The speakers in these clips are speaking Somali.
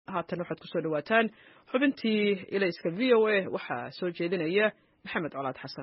haatan waxaad kusoo dhawaataan xubintii ilayska v o a waxaa soo jeedinaya maxamed colaad xasan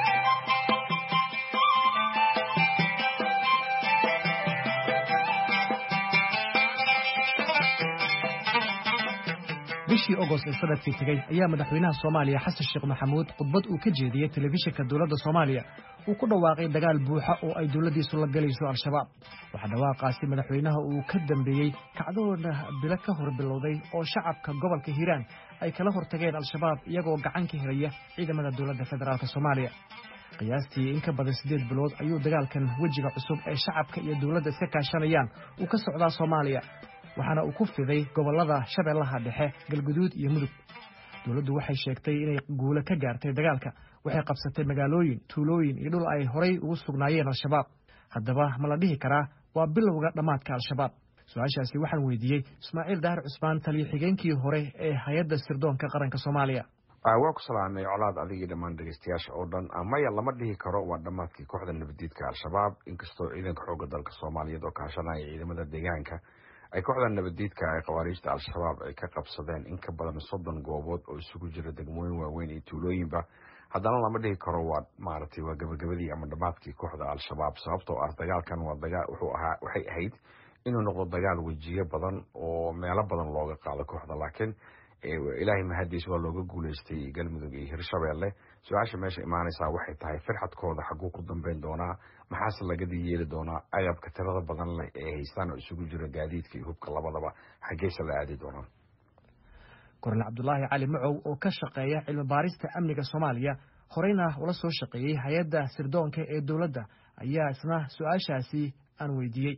bishii ogost ee sanadkii tegey ayaa madaxweynaha soomaaliya xasan sheekh maxamuud khudbad uu ka jeediyey telefishinka dowladda soomaaliya uu ku dhawaaqay dagaal buuxa oo ay dowladdiisu la galayso al-shabaab waxaa dhawaaqaasi madaxweynaha uu ka dambeeyey kacdoona bilo ka hor bilowday oo shacabka gobolka hiiraan ay kala hortageen al-shabaab iyagoo gacan ka helaya ciidamada dowladda federaalk soomaaliya qiyaastii in ka badan siddeed bilood ayuu dagaalkan wejiga cusub ee shacabka iyo dowladda iska kaashanayaan uu ka socdaa soomaaliya waxaana uu ku fiday gobollada shabeellaha dhexe galguduud iyo mudug dowladdu waxay sheegtay inay guulo ka gaartay dagaalka waxay qabsatay magaalooyin tuulooyin iyo dhul ay horay ugu sugnaayeen al-shabaab haddaba ma la dhihi karaa waa bilowga dhammaadka al-shabaab su-aashaasi waxaan weydiiyey ismaaciil daahir cusmaan taliyo xigeenkii hore ee hay-adda sirdoonka qaranka soomaaliya waa ku salaamay colaad adigii dhammaan dhegeystayaasha oo dhan maya lama dhihi karo waa dhammaadkii kooxda nabadiidka al-shabaab inkastoo ciidanka xoogga dalka soomaaliyeed oo kaashanaya ciidamada deegaanka ay kooxda nabadiidka ee khawaariijta al-shabaab ay ka qabsadeen in ka badan soddon goobood oo isugu jira degmooyin waaweyn iyo tuulooyinba haddana lama dhihi karo waa maaragtay waa gabagabadii ama dhammaadkii kooxda al-shabaab sababtoo ah dagaalkan waa dagaal wuxuu ahaa waxay ahayd inuu noqdo dagaal wejiyo badan oo meelo badan looga qaado kooxda laakiin ilaahay mahadiis waa looga guuleystay galmudug iyo hirshabeelle su-aasha meesha imaanaysaa waxay tahay firxadkooda xaguu ku dambeyn doonaa maxaase lagadii yeeli doonaa agabka tirada badan leh ee haystaan oo isugu jira gaadiidka iyo hubka labadaba xaggeese la aadi doonaa kornel cabdulaahi cali macow oo ka shaqeeya cilmi baarista amniga soomaaliya horeyna ula soo shaqeeyey hay-adda sirdoonka ee dowladda ayaa isna su-aashaasi aan weydiiyey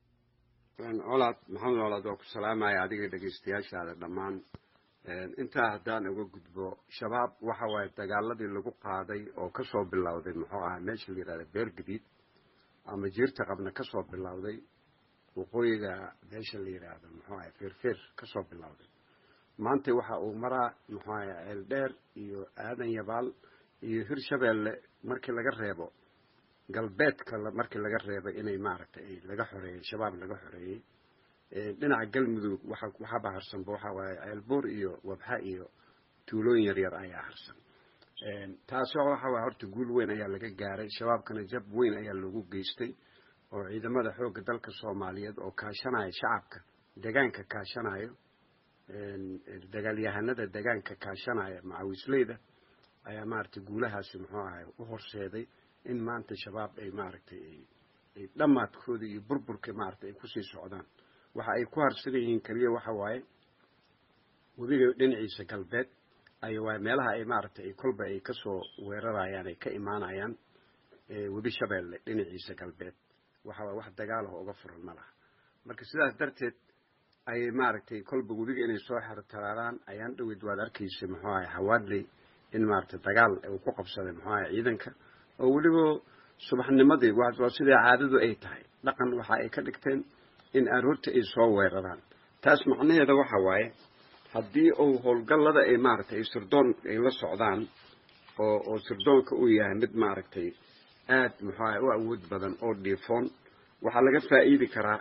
colaad maxamed colaad waa ku salaamaya adiga dhegeystayaashaada dhammaan intaa haddaan uga gudbo shabaab waxa waaye dagaaladii lagu qaaday oo kasoo bilowday muxuu ahaa meesha la yihahda beergadiid ama jiirta qabna kasoo bilowday waqooyiga meesha la yidhaahdo muxuu ahay feerfeer kasoo bilowday maanta waxa uu maraa muxuu ahay ceeldheer iyo aadan yabaal iyo hirshabeelle markii laga reebo galbeedka markii laga reebay inay maaragtay laga xoreeyey shabaab laga xoreeyey dhinaca galmudug waxa waxaba harsanba waxa waaye ceelbuur iyo wabxa iyo tuulooyin yaryar ayaa harsan taasi waxa waye horta guul weyn ayaa laga gaaray shabaabkana jab weyn ayaa loogu geystay oo ciidamada xoogga dalka soomaaliyeed oo kaashanaya shacabka degaanka kaashanayo dagaalyahanada degaanka kaashanaya macawisleyda ayaa maaragtay guulahaasi muxuu ahay u horseeday in maanta shabaab ay maaragtay ay dhammaadkooda iyo burburka maaragtay ay kusii socdaan waxa ay ku harsan yihiin keliya waxa waaye webiga dhinaciisa galbeed ay waay meelaha ay maaragtay ay kolba ay kasoo weerarayaan ay ka imaanayaan webi shabeelle dhinaciisa galbeed waxa waay wax dagaalaha uga furan ma laha marka sidaas darteed ayay maaragtay kolba webiga inay soo xertaraaraan ayaan dhaweyd waad arkaysa muxuu ahay hawaadley in maaragtay dagaal uu ku qabsaday muxuu ahay ciidanka oo weliba subaxnimadii waa siday caadadu ay tahay dhaqan waxa ay ka dhigteen in aroorta ay soo weeraraan taas macnaheeda waxa waaye haddii uu howlgallada ay maaragtay ay sirdoon ay la socdaan oo oo sirdoonka uu yahay mid maaragtay aad muxuu ahay u awood badan oo dhiifoon waxaa laga faa'iidi karaa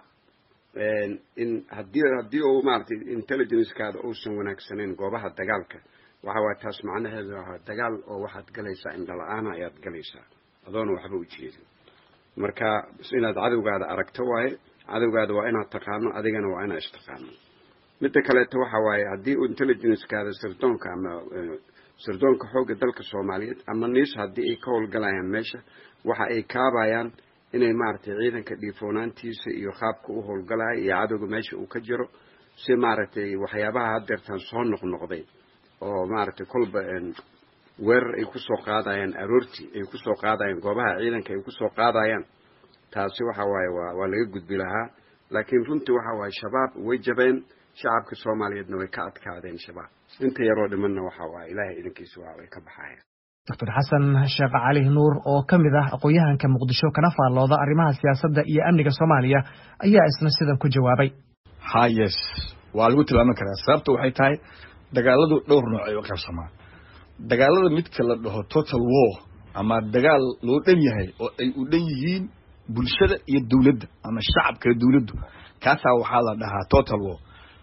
in haddii haddii uu maaragtay intelligencekaada uusan wanaagsanayn goobaha dagaalka waxa waaye taas macnaheedu waa dagaal oo waxaad galaysaa indhala-aana ayaad galaysaa adoona waxba u jeedin marka inaad cadowgaada aragto waaye cadowgaada waa inaad taqaano adigana waa inaad istaqaano midda kaleeto waxa waaye haddii intelligencekaada sirdoonka ama sirdoonka xoogga dalka soomaaliyeed ama niis haddii ay ka howlgalayaan meesha waxa ay kaabayaan inay maaragtay ciidanka dhiifoonaantiisa iyo qaabka u howlgalaya iyo cadowga meesha uu ka jiro si maaragtay waxyaabaha haddeertaan soo noqnoqday oo maaragtay kolba weerar ay kusoo qaadayaan aroortii ay kusoo qaadayaan goobaha ciidanka ay kusoo qaadayaan taasi waxa waaye waa waa laga gudbi lahaa laakiin runtii waxa waaye shabaab way jabeen shacabka soomaaliyeedna way ka adkaadeen shabaab inta yaroo dhimanna waxa waaye ilaahay idankiisa waa way ka baxayaan doctor xasan sheekh cali nuur oo ka mid ah aqoon-yahanka muqdisho kana faallooda arrimaha siyaasadda iyo amniga soomaaliya ayaa isna sidan ku jawaabay hayes waa lagu tilmaami karaa sababta waxay tahay dagaaladu dhowr nooc ay u qaybsamaan dagaalada midka la dhaho total war ama dagaal loo dhan yahay oo ay u dhan yihiin bulshada iyo dowladda ama shacabka dowladdu kaasaa waxaa la dhahaa total war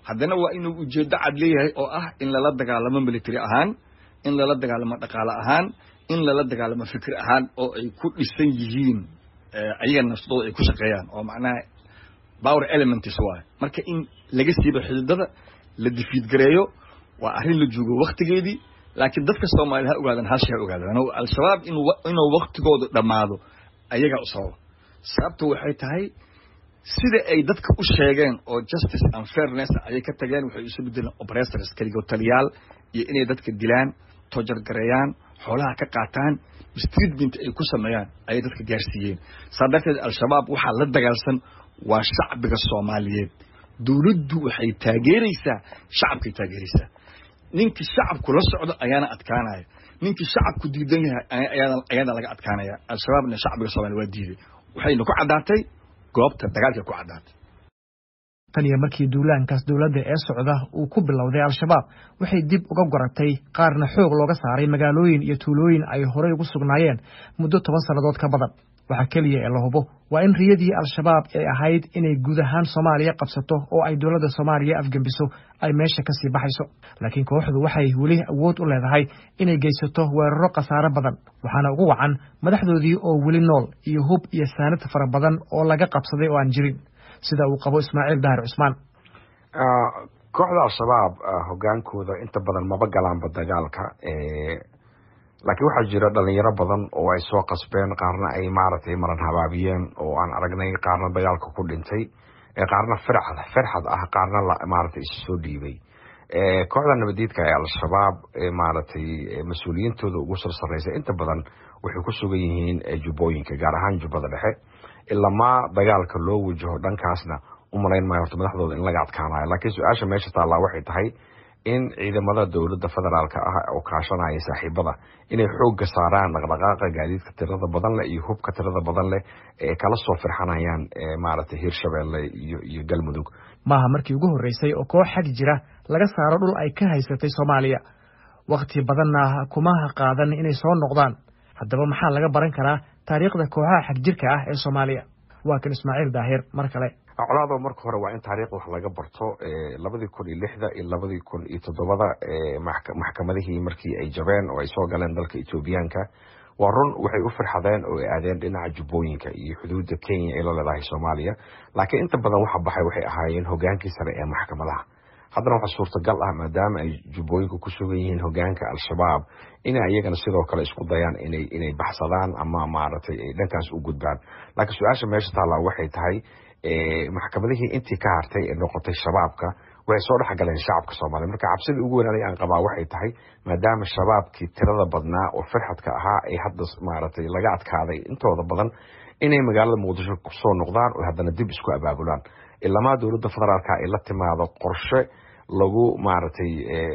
haddana waa inuu ujeeddo cad leeyahay oo ah in lala dagaalamo military ahaan in lala dagaalamo dhaqaale ahaan in lala dagaalamo fikir ahaan oo ay ku dhisan yihiin ayaga nafsadooda ay ku shaqeeyaan oo macnaha power elements waayo marka in laga siibo xididada la difiidgareeyo waa arrin la joogo waktigeedii laakiin dadka soomaaliyed ha ogaadan halshay ha ogaadaan al-shabaab in inuu waktigoodu dhammaado ayagaa u sababa sababta waxay tahay sida ay dadka u sheegeen oo justice and fairness ayay ka tageen waxay isu bedeleen operators keligo taliyaal iyo inay dadka dilaan tojargareeyaan xoolaha ka qaataan mistreatment ay ku sameeyaan ayay dadka gaarsiiyeen saa darteed al-shabaab waxaa la dagaalsan waa shacbiga soomaaliyeed dawladdu waxay taageeraysaa shacabkay taageeraysaa ninkii shacabku la socdo ayaana adkaanaya ninkii shacabku diidan yahay ayaana laga adkaanaya al-shabaabna shacbiga soomaliya waa diiday waxayna ku caddaatay goobta dagaalkay ku caddaatay tan iyo markii duulaankaas dowladda ee socda uu ku bilowday al-shabaab waxay dib uga goratay qaarna xoog looga saaray magaalooyin iyo tuulooyin ay horey ugu sugnaayeen muddo toban sannadood ka badan waxaa keliya ee la hubo waa in riyadii al-shabaab ay ahayd inay guud ahaan soomaaliya qabsato oo ay dowladda soomaaliya afgembiso ay meesha ka sii baxayso laakiin kooxdu waxay weli awood u leedahay inay geysato weeraro khasaare badan waxaana ugu wacan madaxdoodii oo weli nool iyo hub iyo saanad fara badan oo laga qabsaday oo aan jirin sida uu qabo ismaaciil dahir cusmaan kooxda al-shabaab hogaankooda inta badan maba galaanba dagaalka laakiin waxaa jira dhalinyaro badan oo ay soo qasbeen qaarna ay maaragtay maran habaabiyeen oo aan aragnay qaarna dagaalka ku dhintay qaarna firxad firxad ah qaarna maaragtay isu soo dhiibay kooxda nabadiidka ee al-shabaab maaragtay mas-uuliyiintooda ugu sar sarreysa inta badan waxay ku sugan yihiin jubbooyinka gaar ahaan jubbada dhexe ilamaa dagaalka loo wajaho dhankaasna u malayn maayo horta madaxdooda in laga adkaanayo laakiin su-aasha meesha taallaa waxay tahay in ciidamada dowladda federaalka ah oo kaashanaya saaxiibada inay xoogga saaraan dhaqdhaqaaqa gaadiidka tirada badan leh iyo hubka tirada badan leh ee kala soo firxanayaan maaragtay hirshabeelle iyo iyo galmudug maaha markii ugu horreysay oo koox xag jira laga saaro dhul ay ka haysatay soomaaliya wakhti badanna kumaha qaadan inay soo noqdaan haddaba maxaa laga baran karaa taariikhda kooxaha xag jirka ah ee soomaaliya waa kan ismaaciil daahir mar kale colaado marka hore waa in taariikhda wax laga barto labadii kun iyo lixda iyo labadii kun iyo toddobada maxkamadihii markii ay jabeen oo ay soo galeen dalka etoobiyaanka waa run waxay u firxadeen oo ay aadeen dhinaca jubbooyinka iyo xuduudda kenya ay la leedahay soomaaliya laakiin inta badan waxa baxay waxay ahaayeen hogaankii sare ee maxkamadaha haddana waxaa suurtagal ah maadaama ay jubbooyinka ku sugan yihiin hogaanka al-shabaab inay ayagana sidoo kale isku dayaan inay inay baxsadaan ama maaragtay ay dhankaas u gudbaan laakiin su-aasha meesha taallaa waxay tahay maxkamadihii intii ka hartay ee noqotay shabaabka waxay soo dhexgaleen shacabka soomaaliya marka cabsidii ugu weynaaday aan qabaa waxay tahay maadaama shabaabkii tirada badnaa oo firxadka ahaa ay hadda maaragtay laga adkaaday intooda badan inay magaalada muqdisho kusoo noqdaan oo haddana dib isku abaabulaan ilamaa dowladda federaalka ay la timaado qorshe lagu maaragtay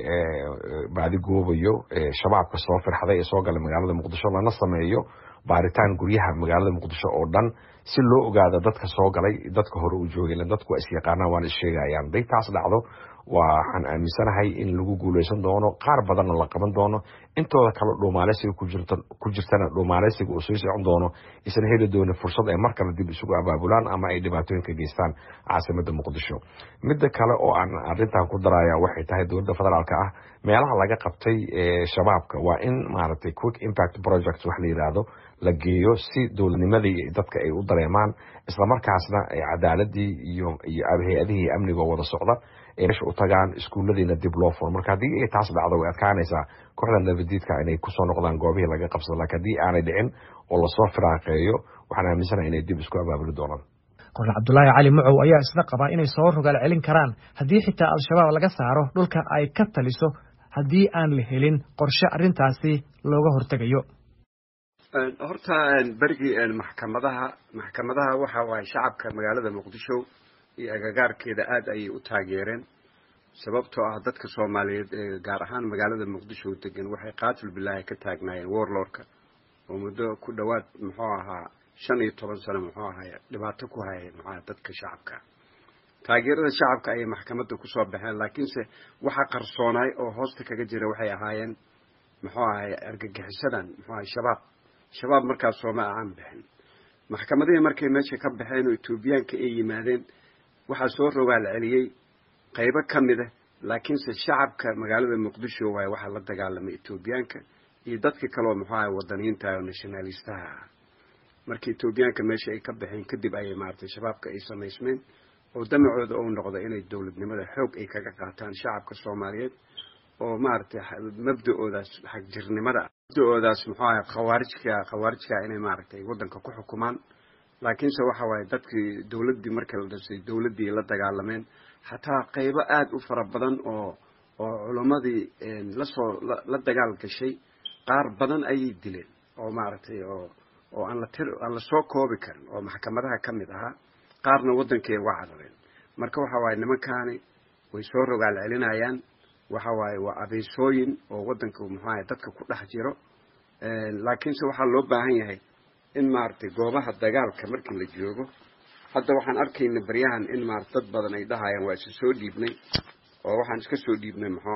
baadigoobayo shabaabka soo firxaday ee soo galay magaalada muqdisho lana sameeyo baaritaan guryaha magaalada muqdisho oo dhan si loo ogaado dadka soo galay dadka hore u joogay dadku waa isyaqaanaan waana issheegayaan haday taas dhacdo waxaan aaminsanahay in lagu guuleysan doono qaar badanna la qaban doono intooda kale dhuumaaleysiga ku jirtana dhuumaaleysiga uu sii socon doono isna heli doona fursad ay mar kale dib isugu abaabulaan ama ay dhibaatooyin ka geystaan caasimada muqdisho midda kale oo aan arintan ku daraya waxay tahay dowladda federaalka ah meelaha laga qabtay shabaabka waa in maaragtay quick impact project wax la yidhaahdo la geeyo si dowladnimadii dadka ay u dareemaan islamarkaasna cadaaladii iyo iyo hay-adihii amniga wada socda ay meesha u tagaan iskuulladiina dib loo furo marka haddii ay taas dhacdo way adkaanaysaa kooxda nabadiidka inay kusoo noqdaan goobihii laga qabsado lakin haddii aanay dhicin oo lasoo firaaqeeyo waxaan aaminsanahay inay dib isku abaabuli doonaan kornel cabdulaahi cali mucow ayaa isna qabaa inay soo rogaal celin karaan haddii xitaa al-shabaab laga saaro dhulka ay ka taliso haddii aan la helin qorshe arrintaasi looga hortegayo horta berigii maxkamadaha maxkamadaha waxa waaye shacabka magaalada muqdisho iyo agagaarkeeda aada ayay u taageereen sababtoo ah dadka soomaaliyeed ee gaar ahaan magaalada muqdisho degan waxay qaatil bilaahi ka taagnaayeen warlordka oo muddo ku dhowaad muxuu ahaa shan iyo toban sano muxuu ahaay dhibaato ku hayay maxaa dadka shacabka taageerada shacabka ayay maxkamadda kusoo baxeen laakiinse waxa qarsoonaay oo hoosta kaga jira waxay ahaayeen muxuu ahay argagixisadan muxuu ahay shabaab shabaab markaas sooma aan bixin maxkamadihii markay meesha ka baxeen oo etoobiyaanka ay yimaadeen waxaa soo rogaal celiyey qaybo ka mid a laakiinse shacabka magaalada muqdisho waaye waxaa la dagaalamay etoobiyaanka iyo dadka kaleoo muxuu ahay wadaniyiinta oo nationalistaha ah marka etoobiyaanka meesha ay ka baxeen kadib ayay maaragtay shabaabka ay samaysmeen oo damacooda uu noqdo inay dowladnimada xoog ay kaga qaataan shacabka soomaaliyeed oo maaragtay mabda-oodaas xagjirnimada mabda-oodaas muxuu ahay khawaarijka khawaarijka inay maaragtay waddanka ku xukumaan laakiinse waxa waaye dadkii dowladdii markii la dhisay dowladdii la dagaalameen xataa qaybo aada u fara badan oo oo culammadii lasoo la dagaal gashay qaar badan ayay dileen oo maaragtay oo oo aan la tir aan lasoo koobi karin oo maxkamadaha ka mid ahaa qaarna waddankay uga carareen marka waxa waaye nimankaani way soo rogaal celinayaan waxa waaye waa abeysooyin oo waddanka muxuahay dadka ku dhex jiro laakiinse waxaa loo baahan yahay in maaragtay goobaha dagaalka markii la joogo hadda waxaan arkayna baryahan in maarata dad badan ay dhahayaan waa iska soo dhiibnay oo waxaan iska soo dhiibnay muxuu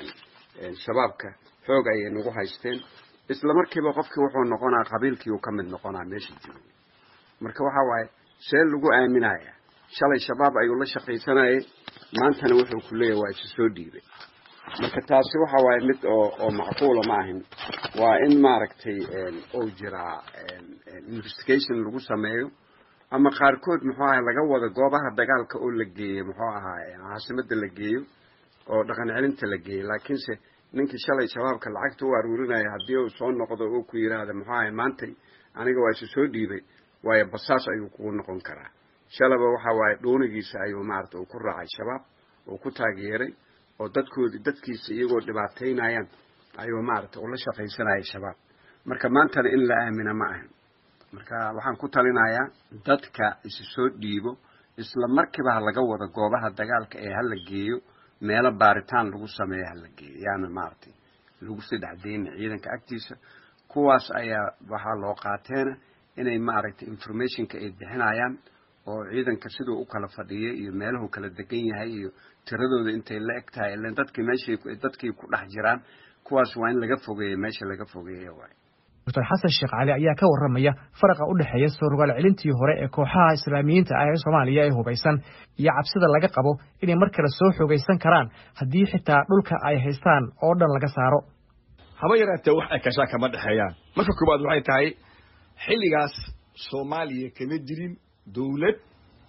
ahaa shabaabka xoog ayay nagu haysteen isla markiiba qofkii wuxuu noqonaa qabiilkii uu ka mid noqonaa meesha jooga marka waxa waaye see lagu aaminaya shalay shabaab ayuu la shaqaysanayay maantana wuxuu ku leeyahy waa isu soo dhiibay marka taasi waxa waaye mid oo oo macquula ma ahin waa in maaragtay uu jiraa investigation lagu sameeyo ama qaarkood muxuu ahay laga wado goobaha dagaalka oo la geeyo muxuu ahaa caasimada la geeyo oo dhaqan celinta la geeyo laakiinse ninkii shalay shabaabka lacagta u aruurinaya haddii uu soo noqdo oo ku yidhaahda muxuu ahay maantay aniga waa isu soo dhiibay waayo basaas ayuu kugu noqon karaa shalaba waxa waaye dhuunigiisa ayuu maarata uu ku raacay shabaab uu ku taageeray oo dadkoodi dadkiisa iyagoo dhibaataynayaan ayuu maarata ula shaqaysanayay shabaab marka maantana in la aamina ma ahan marka waxaan ku talinayaa dadka isu soo dhiibo isla markiiba ha laga wado goobaha dagaalka ee hala geeyo meelo baaritaan lagu sameeyo hala geeyo yaana maaragtay lagu saddex deyna ciidanka agtiisa kuwaas ayaa waxaa loo qaateena inay maaragtay informationka ay bixinayaan oo ciidanka siduu u kala fadhiyay iyo meeluhu kala degan yahay iyo tiradooda intay la eg tahay ilan dadkii meeshay dadkii ku dhex jiraan kuwaas waa in laga fogeeyo meesha laga fogeeyo waay doctor xasan sheekh cali ayaa ka warramaya faraqa u dhexeeya soo rogaal celintii hore ee kooxaha islaamiyiinta ah ee soomaaliya ee hubaysan iyo cabsida laga qabo inay mar kale soo xoogaysan karaan haddii xitaa dhulka ay haystaan oo dhan laga saaro haba yaraatee wax ay kashaa kama dhexeeyaan marka koowaad waxay tahay xilligaas soomaaliya kama jirin dowlad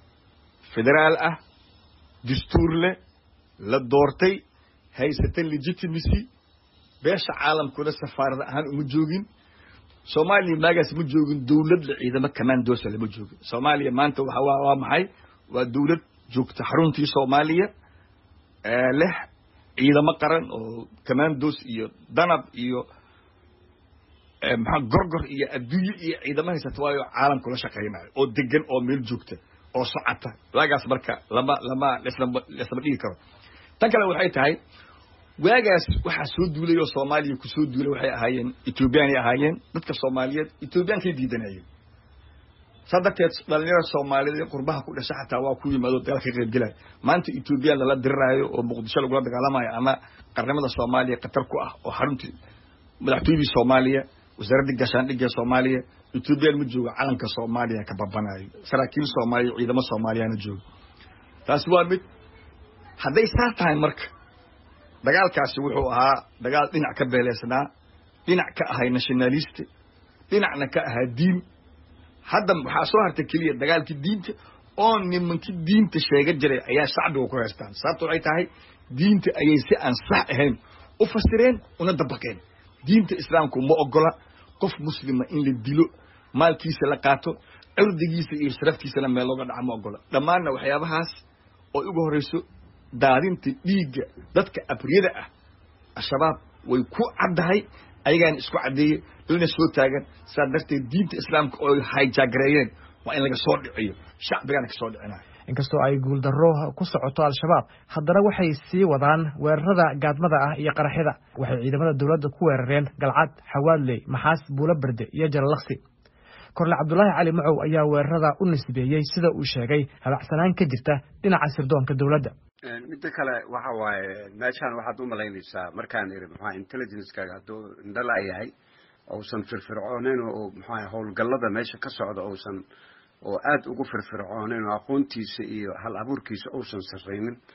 federaal ah dastuur leh la doortay haysata legitimacy beesha caalamkuna safaarad ahaan uma joogin soomaaliya maagaas ma joogin dowlad la ciidamo commandoosa lama joogin soomaaliya maanta waa waa maxay waa dowlad joogta xaruntii soomaaliya leh ciidamo qaran oo commandos iyo danab iyo maxaa gorgor iyo adduunye iyo ciidamo haysata waayo caalamku la shaqaynayo oo degan oo meel joogta oo socota waagaas marka lama lama laslama laslama dhigi karo tan kale waxay tahay waagaas waxaa soo duulay oo soomaaliya kusoo duulay waxay ahaayeen ethoobiyaanay ahaayeen dadka soomaaliyeed ethoobiyankay diidanayeen saa darteed dhalinyarada soomaaliyeed ee qurbaha ku dhasha xataa waa ku yimaado dagaal ka qayb gelaya maanta ethoobiyan lala diriraayo oo muqdisho lagula dagaalamayo ama qarnimada soomaaliya khatar ku ah oo xaruntii madaxtooyadii soomaaliya wasaaraddii gaashaandhigga ee soomaaliya ethoobiyan ma joogo calanka soomaaliya ka babanayo saraakiil soomaaliya ciidamo soomaaliyana joogo taasi waa mid hadday saa tahay marka dagaalkaasi wuxuu ahaa dagaal dhinac ka beeleysnaa dhinac ka ahay nationaliste dhinacna ka ahaa diin hadda waxaa soo hartay keliya dagaalkii diinta oo nimankii diinta sheega jiray ayaa shacbiga ku haystaan sababta waxay tahay diinta ayay si aan sax ahayn u fasireen una dabaqeen diinta islaamku ma ogola qof muslima in la dilo maalkiisa la qaato cirdigiisa iyo sharaftiisana meel looga dhaca ma ogola dhammaanna waxyaabahaas oo ugu horreyso daadinta dhiigga dadka abriyada ah al-shabaab way ku caddahay ayagaana isku caddeeyey lana soo taagan saa darteed diinta islaamka oo hayjaagareeyeen waa in laga soo dhiciyo shacbigana ka soo dhicinayo inkastoo ay guuldarro ku socoto al-shabaab haddana waxay sii wadaan weerarada gaadmada ah iyo qaraxyada waxay ciidamada dowladda ku weerareen galcad xawaadley maxaas buulo berde iyo jalalaqsi korle cabdulaahi cali macow ayaa weerarada u nisbeeyey sida uu sheegay habacsanaan ka jirta dhinaca sirdoonka dowladda midda kale waxa waaye meeshaan waxaad u malaynaysaa markaan iri maxaa intelligencekaaga hadduu indhala yahay uusan firfircooneyn oo maxaa howlgallada meesha ka socda uusan oo aada ugu firfircooneyn oo aqoontiisa iyo hal abuurkiisa uusan sarraynin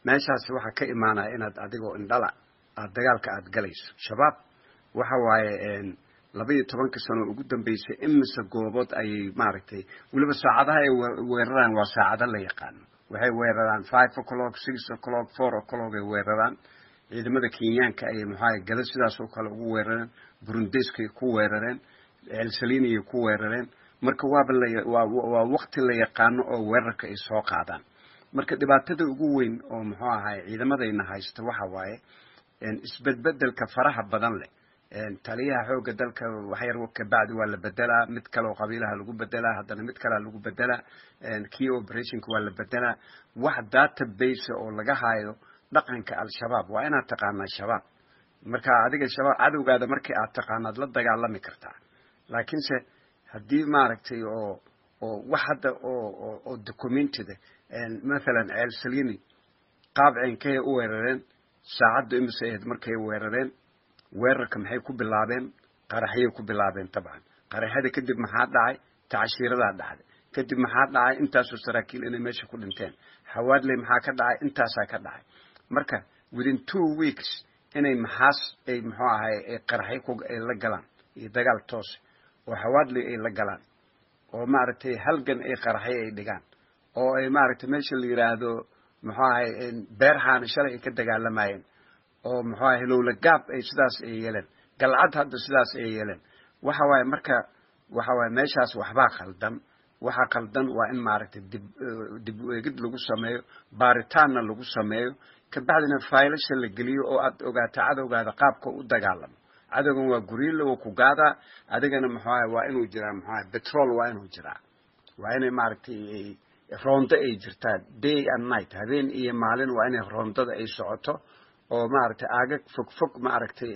meeshaasi waxaa ka imaanaya inaad adigoo indhala aad dagaalka aad galayso shabaab waxa waaye laba iyo tobanka sano ugu dambeysay imise goobood ayay maaragtay weliba saacadaha ay weeraraan waa saacado la yaqaano waxay weeraraan five o'clock six o'clock four o'clock ay weeraraan ciidamada kenyaanka ayay maxaa gada sidaas oo kale ugu weerareen burundeskay ku weerareen elsaliniyay ku weerareen marka waaba lawaa wakti la yaqaano oo weerarka ay soo qaadaan marka dhibaatada ugu weyn oo muxuu ahay ciidamadayna haysta waxa waaye isbedbedelka faraha badan leh taliyaha xooga dalka waxyar kabacdi waa la bedelaa mid kale oo qabiilaha lagu bedelaa haddana mid kalea lagu bedelaa key operationka waa la bedelaa wax database oo laga hayo dhaqanka al-shabaab waa inaad taqaanaa shabaab marka adiga shabaab cadowgaada markii aad taqaanaad la dagaalami kartaa laakiinse haddii maaragtay oo oo wax hadda oo oo documentida mathalan ceel salini qaab ceenkay u weerareen saacaddu imise ahayd markay weerareen weerarka maxay ku bilaabeen qaraxyay ku bilaabeen tabcan qaraxyada kadib maxaa dhacay tacashiiradaa dhacday kadib maxaa dhacay intaasoo saraakiil inay meesha ku dhinteen xawaadley maxaa ka dhacay intaasaa ka dhacay marka within two weeks inay maxaas ay muxuu ahay ay qaraxyo ku ay la galaan iyo dagaal toose oo xawaadley ay la galaan oo maaragtay halgan ay qaraxyo ay dhigaan oo ay maaragtay meesha la yidhaahdo muxuu ahay beerhaana shalay ay ka dagaalamayeen oo muxuu ahay lowla gaab ay sidaas ay yeeleen galcad hadda sidaas ay yeeleen waxa waaye marka waxa waaye meeshaas waxbaa khaldan waxa khaldan waa in maaragtay dib dib u eegid lagu sameeyo baaritaanna lagu sameeyo kabacdina faylasha la geliyo oo aad ogaato cadowgaada qaabka u dagaalamo cadowgan waa guriile oo ku gaadaa adigana muxuu ahay waa inuu jiraa muxuu ahay petrol waa inuu jiraa waa inay maaragtay roondo ay jirtaa day and night habeen iyo maalin waa inay roondada ay socoto oo maaragtay aagag fog fog maaragtay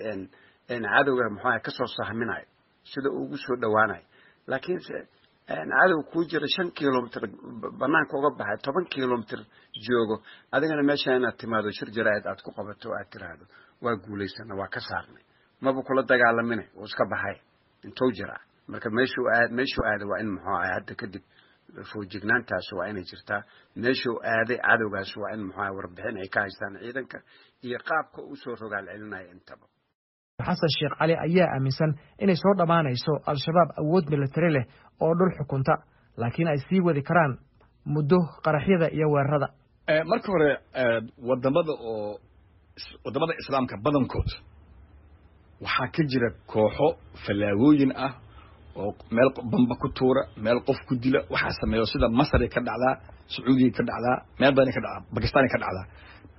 cadowga muxuu ahay kasoo sahminayo sida uu ugu soo dhawaanayo laakiinse cadow kuu jira shan kilomitr banaanka uga baxay toban kilomitr joogo adigana meesha inaad timaado shir jaraa'id aad ku qabato aad tiraahdo waa guulaysana waa ka saarnay maba kula dagaalamine uu iska baxay intuu jiraa marka meeshuu aad meeshuu aaday waa in muxuu ahay hadda kadib foojignaantaas waa inay jirtaa meeshuu aaday cadowgaas waa in muxuu ahay warbixin ay ka haystaan ciidanka iyo qaabka uu soo rogaal celinaya intaba xasan sheekh cali ayaa aaminsan inay soo dhammaanayso al-shabaab awood militari leh oo dhul xukunta laakiin ay sii wadi karaan muddo qaraxyada iyo weerarada marka hore wadamada oo wadamada islaamka badankood waxaa ka jira kooxo fallaagooyin ah oo meel bamba ku tuura meel qof ku dila waxaa sameeyo sida masaray ka dhacdaa sacuudiya ka dhacdaa meel badanay ka dhacdaa bakistaanay ka dhacdaa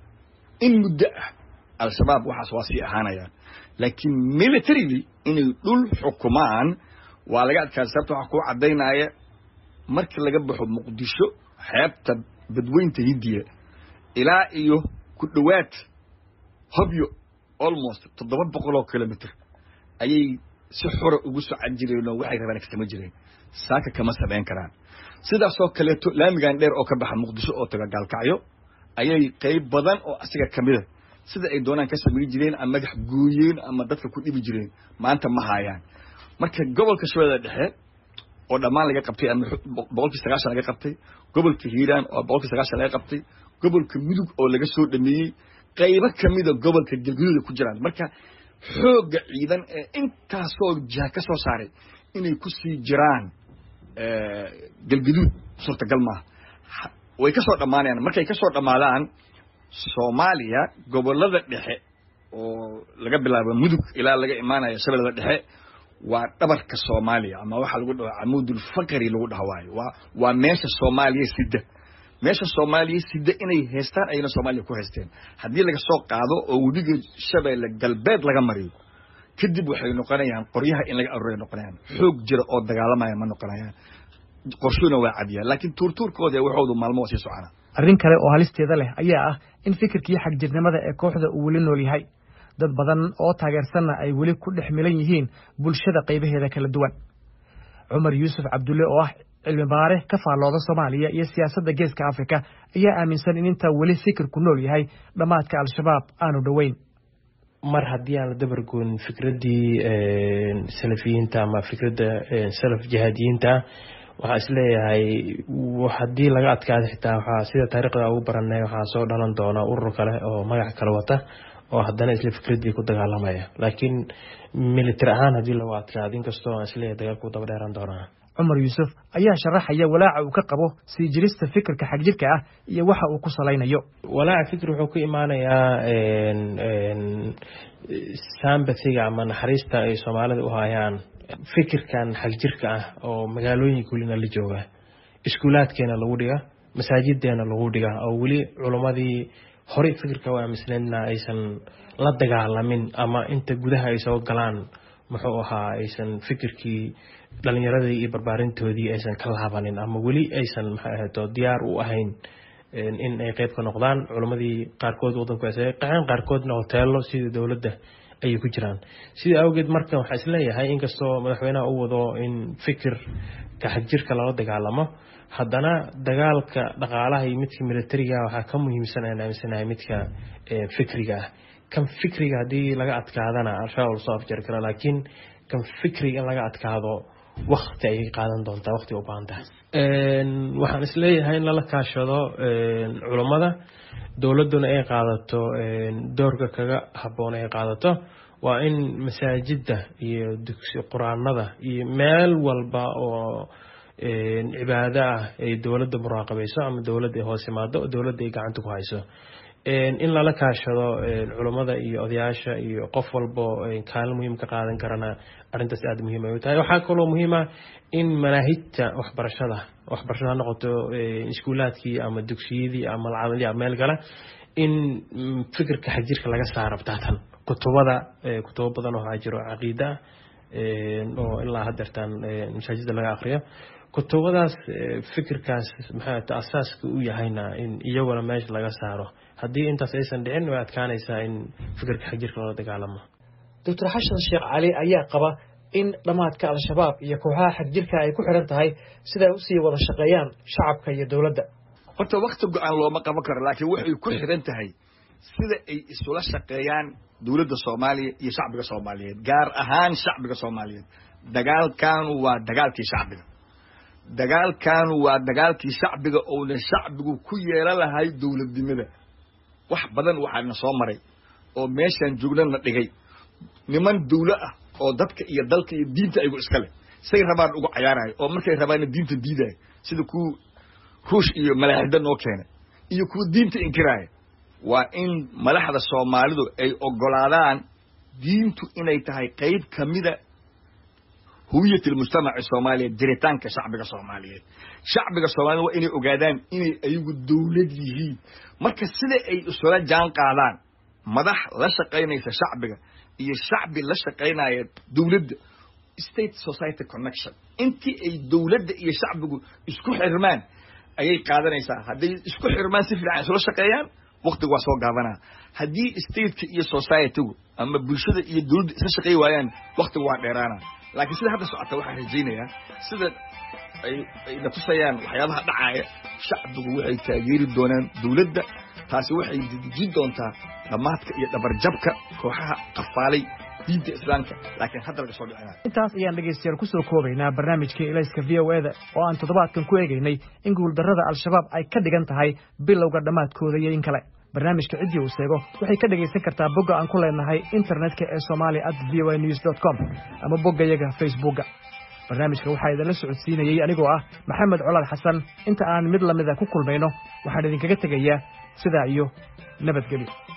in muddo ah al-shabaab waxaas waa sii ahaanayaan laakiin militarily inay dhul xukumaan waa laga adkaada sababta waxaa kuu caddaynaya markii laga baxo muqdisho xeebta badweynta hindiya ilaa iyo ku dhowaad hobyo almost toddoba boqol oo kilomitr ayay si xora ugu socon jireen oo waxay rabaan kasama jireen saaka kama samayn karaan sidaasoo kaleeto laamigan dheer oo ka baxa muqdisho oo taga gaalkacyo ayay qayb badan oo asiga kamida sida ay doonaan ka samayn jireen ama madax gooyeen ama dadka ku dhibi jireen maanta ma haayaan marka gobolka shabeellada dhexe oo dhammaan laga qabtay ama boqolkii sagaashan laga qabtay gobolka hiiraan oo boqolkii sagaashan laga qabtay gobolka mudug oo laga soo dhameeyey qaybo kamida gobolka galguduuda ku jiraan marka xoogga ciidan ee intaasoo jiha ka soo saaray inay ku sii jiraan galguduud suurtagal maaha way ka soo dhammaanayaan markay ka soo dhammaadaan soomaaliya gobolada dhexe oo laga bilaabo mudug ilaa laga imaanayo shabeellada dhexe waa dhabarka soomaaliya ama waxaa lagu dhaho camuudulfaqri lagu dhaha waayo waa waa meesha soomaaliya sida meesha soomaaliya sida inay haystaan ayna soomaaliya ku haysteen haddii laga soo qaado oo webiga shabeelle galbeed laga mariyo kadib waxay noqonayaan qoryaha in laga aruray noqonayaan xoog jira oo dagaalamaya ma noqonayaan qorshuna waa cadiyaan laakiin tuurtuurkooda ee waxoodu maalmo waa sii socona arrin kale oo halisteeda leh ayaa ah in fikirkii xagjirnimada ee kooxda uu weli nool yahay dad badan oo taageersanna ay weli ku dhex milan yihiin bulshada qaybaheeda kala duwan cumar yuusuf cabdulle oo ah cilmi baare ka faallooda soomaaliya iyo siyaasadda geeska afrika ayaa aaminsan in intaa weli fikirku nool yahay dhammaadka al-shabaab aanu dhoweyn mar haddii aan la dabargoon fikraddii salafiyiinta ama fikradda salaf jihaadiyiinta waxaa isleeyahay haddii laga adkaado xitaa waxaa sida taariikhda ugu baranay waxaa soo dhalan doona urur kale oo magac kale wata oo haddana isla fikradii ku dagaalamaya laakiin military ahaan haddii lagu adkaado inkastoo aan isleeyahay dagaalku daba dheeran doonaa cumar yuusuf ayaa sharaxaya walaaca uu ka qabo sii jirista fikirka xagjirka ah iyo waxa uu ku salaynayo walaaca fikir wuxuu ku imaanayaa saambatiga ama naxariista ay soomaalida u hayaan fikirkan xagjirka ah oo magaalooyinka welina la jooga iskuulaadkeena lagu dhiga masaajideena lagu dhiga oo weli culummadii horey fikirka u aaminsanaydna aysan la dagaalamin ama inta gudaha ay soo galaan muxuu ahaa aysan fikirkii dhalinyaradii iyo barbaarintoodii aysan ka laabanin ama weli aysan maxay ahayto diyaar u ahayn in ay qeyb ka noqdaan culammadii qaarkood wadanku ay qaxeen qaarkoodna hoteelo sida dowladda ayay ku jiraan sida awgeed marka waxaa isleeyahay inkastoo madaxweynaha u wado in fikirka xagjirka lala dagaalamo haddana dagaalka dhaqaalaha iyo midka militariga waxaa ka muhiimsan aan aaminsanahay midka fikriga ah kan fikriga haddii laga adkaadana al-shabaab lasoo afjari kara laakiin kan fikriga in laga adkaado wakti ayay qaadan doontaa wakti u baahan tahay waxaan isleeyahay in lala kaashado culammada dowladduna ay qaadato doorka kaga habboon ay qaadato waa in masaajidda iyo dugsi qur-aanada iyo meel walba oo cibaado ah ay dowladda muraaqabayso ama dowladda ay hoos imaado dowladda ay gacanta ku hayso in lala kaashado culammada iyo odayaasha iyo qof walbo kaalin muhiim ka qaadan karana arrintaas aada muhiim ay u tahay waxaa kaloo muhiima in manaahijta waxbarashada waxbarashada ha noqoto iskuulaadkii ama dugsiyadii ama malcamadi meel kale in fikirka xagjirka laga saaro btaatan kutubada kutubo badan oo waxaa jiro caqiida ah oo ilaa hadeertaan masaajida laga akriyo kutubadaas fikirkaas maxaa asaaska u yahayna in iyaguna meesha laga saaro haddii intaas aysan dhicin way adkaanaysaa in fikirka xagjirka loola dagaalamo doctor xashan sheekh cali ayaa qaba in dhammaadka al-shabaab iyo kooxaha xagjirka ay ku xiran tahay siday usii wada shaqeeyaan shacabka iyo dowladda horta wakti go-aan looma qaban karo laakiin waxay ku xiran tahay sida ay isula shaqeeyaan dowladda soomaaliya iyo shacbiga soomaaliyeed gaar ahaan shacbiga soomaaliyeed dagaalkanu waa dagaalkii shacbiga dagaalkanu waa dagaalkii shacbiga ouna shacbigu ku yeelan lahay dowladnimada wax badan waxaana soo maray oo meeshaan joognana dhigay niman dawlo ah oo dadka iyo dalka iyo diinta aygu iska leh say rabaan uga cayaarayo oo markay rabaanna diinta diidayo sida kuwa ruush iyo malaaxida noo keenay iyo kuwa diinta inkiraaya waa in madaxda soomaalidu ay ogolaadaan diintu inay tahay qayb kamida hawiyat almujtamaci soomaaliyeed jiritaanka shacbiga soomaaliyeed shacbiga soomaaliyed waa inay ogaadaan inay ayagu dawlad yihiin marka sida ay isula jaan qaadaan madax la shaqaynaysa shacbiga iyo shacbi la shaqaynaya dawladda state society connection intii ay dawladda iyo shacbigu isku xirmaan ayay qaadanaysaa hadday isku xirmaan si fiican isula shaqeeyaan waktigu waa soo gaabanaa haddii stateka iyo societygu ama bulshada iyo dawladda isla shaqeey waayaan waktigu waa dheeraana laakiin sida hadda socota waxaan rajaynayaa sida ay ay na tusayaan waxyaabaha dhacaaya shacbigu waxay taageeri doonaan dawladda taasi waxay dejin doontaa dhammaadka iyo dhabarjabka kooxaha qafaalay diinta islaamka laakiin hadda laga soo dhicinaayo intaas ayaan dhegaystayaal ku soo koobaynaa barnaamijkii ilayska v o eda oo aan toddobaadkan ku eegaynay in guuldarrada al-shabaab ay ka dhigan tahay bilowga dhammaadkooda iyo in kale barnaamijka ciddii uu seego waxay ka dhegaysan kartaa bogga aan ku leenahay internetka ee somalia at v o news dot com ama boggayaga facebookga barnaamijka waxaa idinla socodsiinayey anigoo ah maxamed colaad xasan inta aan mid lamida ku kulmayno waxaan idinkaga tegayaa sidaa iyo nabadgelyo